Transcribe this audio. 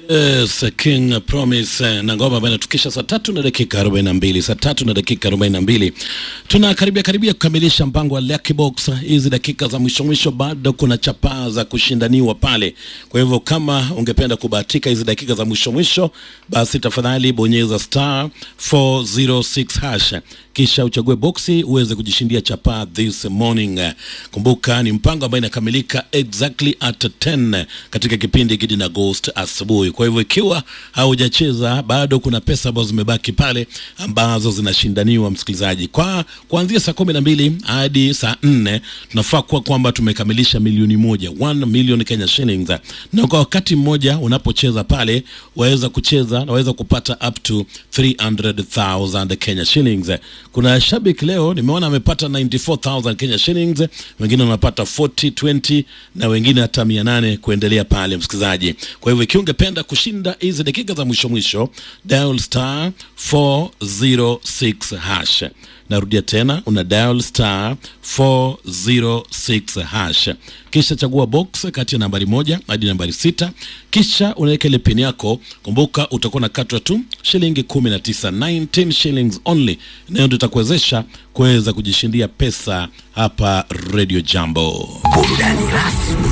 Yes, King Promise na ngoma ambayo inatukisha saa tatu na dakika 42, saa tatu na dakika 42. Tunakaribia karibia kukamilisha mpango wa Lucky Box. Hizi dakika za mwisho mwisho bado kuna chapaa za kushindaniwa pale. Kwa hivyo kama ungependa kubahatika hizi dakika za mwisho mwisho, basi tafadhali bonyeza star 406 hash kisha uchague boksi uweze kujishindia chapaa this morning. Kumbuka ni mpango ambao inakamilika exactly at 10 katika kipindi Gidi na Ghost asubuhi. Kwa hivyo ikiwa haujacheza bado, kuna pesa ambazo zimebaki pale ambazo zinashindaniwa, msikilizaji. Kwa kuanzia saa kumi na mbili hadi saa nne tunafaa kuwa kwamba tumekamilisha milioni moja 1 million Kenya shillings, na kwa wakati mmoja unapocheza pale waweza kucheza na waweza kupata up to 300,000 Kenya shillings. Kuna shabiki leo nimeona amepata 94,000 Kenya shillings, wengine wanapata 40 20 na wengine hata 800 kuendelea pale, msikilizaji. Kwa hivyo ikiwa ungependa kushinda hizi dakika za mwisho mwisho, dial star 406 hash. Narudia tena, una dial star 406 hash, kisha chagua box kati ya nambari moja hadi nambari sita, kisha unaweka ile pin yako. Kumbuka utakuwa na katwa tu shilingi 19, 19 shillings only, nayo ndio itakuwezesha kuweza kujishindia pesa hapa Radio Jambo. Burudani rasmi